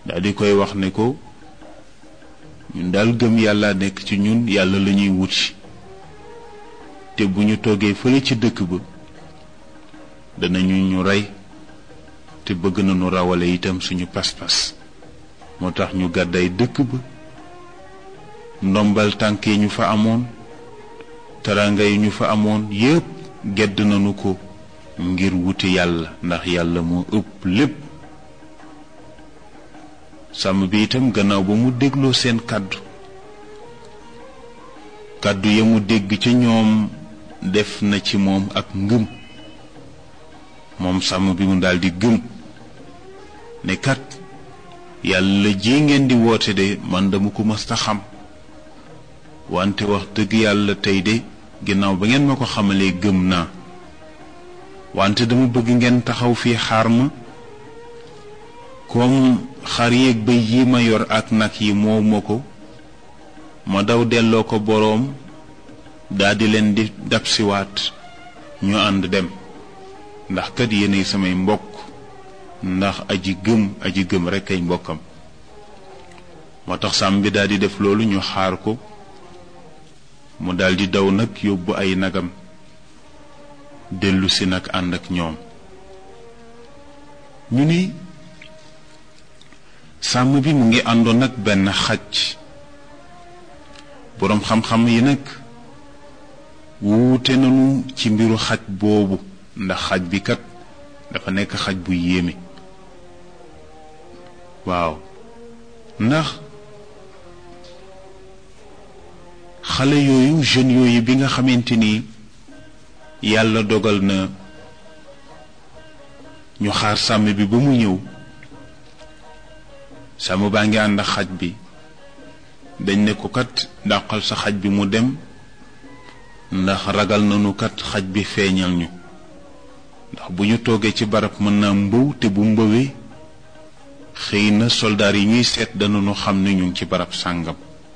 daal di koy wax ne ko ñun daal gëm yàlla nekk ci ñun yàlla la ñuy wuti te bu ñu toogee fële ci dëkk ba danañu ñu rey te bëgg nañu rawale itam suñu pas-pas moo tax ñu gàdday dëkk ba ndombal tànk yi ñu fa amoon taranga yi ñu fa amoon yépp gedd nañu ko ngir wuti yàlla ndax yàlla moo ëpp lépp sàmm bi itam gannaaw ba mu dégloo seen kàddu kàddu ya mu dégg ca ñoom def na ci moom ak ngëm moom sàmm bi mu daldi gëm ne kat yàlla ji ngeen di woote de man dama ko mës a xam wante wax dëgg yàlla tey de ginnaaw ba ngeen ma ko xamalee gëm naa wante dama bëgg ngeen taxaw fii xaar ma comme xar yeeg bëy yi ma yor ak nag yi moo ma ko ma daw delloo ko boroom daldi leen di dabsiwaat ñu ànd dem ndax kat yéenay samay mbokk ndax aji gëm aji gëm rekk ay mbokkam moo tax sàmm bi daldi def loolu ñu xaar ko mu daldi daw nag yóbbu ay nagam dellusi nag ànd ak ñoom ñu ni sàmm bi mu ngi àndoon nag benn xaj boroom xam-xam yi nag wuute nañu ci mbiru xaj boobu ndax xaj bi kat dafa nekk xaj bu yéeme waaw ndax xale yooyu jeunes yooyu bi nga xamante ni yàlla dogal na ñu xaar sàmm bi ba mu ñëw sàmm baa ngi ànd ak xaj bi dañ ne ko kat dàqal sa xaj bi mu dem ndax ragal nañu kat xaj bi feeñal ñu ndax bu ñu toogee ci barab mën naa mbëw te bu mbëwee xëy na soldaar yi ñuy seet danañu xam ne ñu ngi ci barab sàngam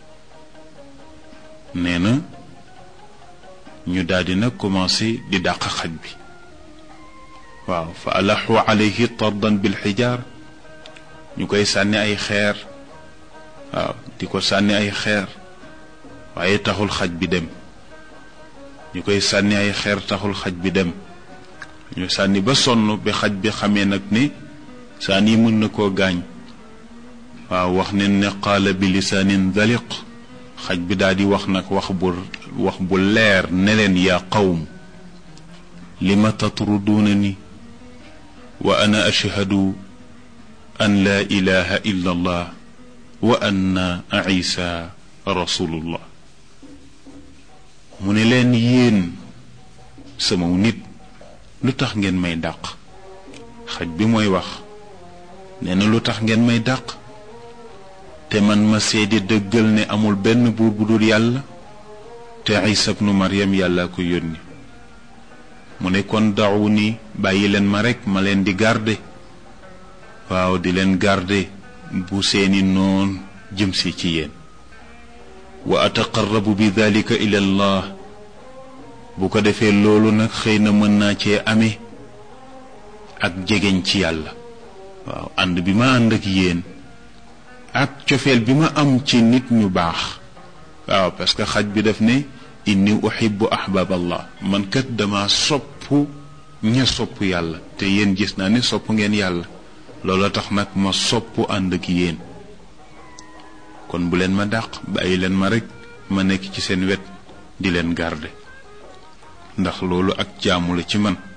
nee na ñu daldi nag commencé di dàq xaj bi waaw fa alaxu alayhi tardan bil xijaar ñu koy sànni ay xeer waaw di ko sànni ay xeer waaye taxul xaj bi dem ñu koy sànni ay xeer taxul xaj bi dem ñu sànni ba sonn bi xaj bi xamee nag ne saan yi mën na koo gaañ waaw wax ne ne qaala bi lisaanin daliq xaj bi daal di wax nag wax bu wax bu leer ne leen yaa qawm lima tatruduuna ni wa ana ashhadu an laa ilaha illa allah wa anna isa rasulullah mu ne leen yéen sama nit lu tax ngeen may dàq xaj bi mooy wax nee na lu tax ngeen may dàq te man ma seede dëggal ne amul benn buur bu dul yàlla te isa bnu maryam yàlla ko yónni mu ne kon dawu ni bàyyi leen ma rekk ma leen di garde waaw di leen garde bu seeni noon jëmsi ci yéen wa ataqarrabu bi dalika ila allah bu ko defee loolu nag xëy na mën naa cee amee ak jegeñ ci yàlla waaw ànd bi ma ànd ak yéen ak cofeel bi ma am ci nit ñu baax waaw parce que xaj bi daf ne inni uhibbu ahbab allah man kat dama sopp ña sopp yàlla te yéen gis naa ne sopp ngeen yàlla loolu tax nag ma sopp ànd ak yéen kon bu leen ma dàq bàyyi leen ma rekk ma nekk ci seen wet di leen garde ndax loolu ak jaamu la ci man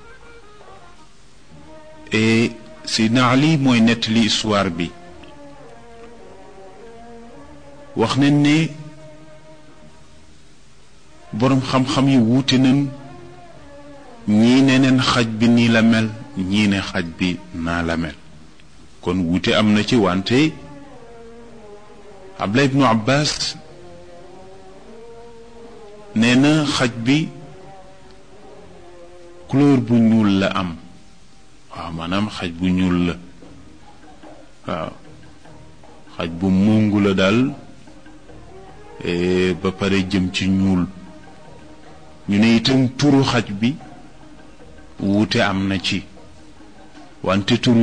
et Seydina Ali mooy nettali histoire bi wax nañ ne boroom xam-xam yi wuute nañ ñii ne neen xaj bi nii la mel ñii ne xaj bi naa la mel kon wuute am na ci wante Abdullah ibnu Abbas nee na xaj bi couleur bu ñuul la am waaw maanaam xaj bu ñuul la waaw xaj bu mungu la daal ba pare jëm ci ñuul ñu ne itam turu xaj bi wuute am na ci wante tur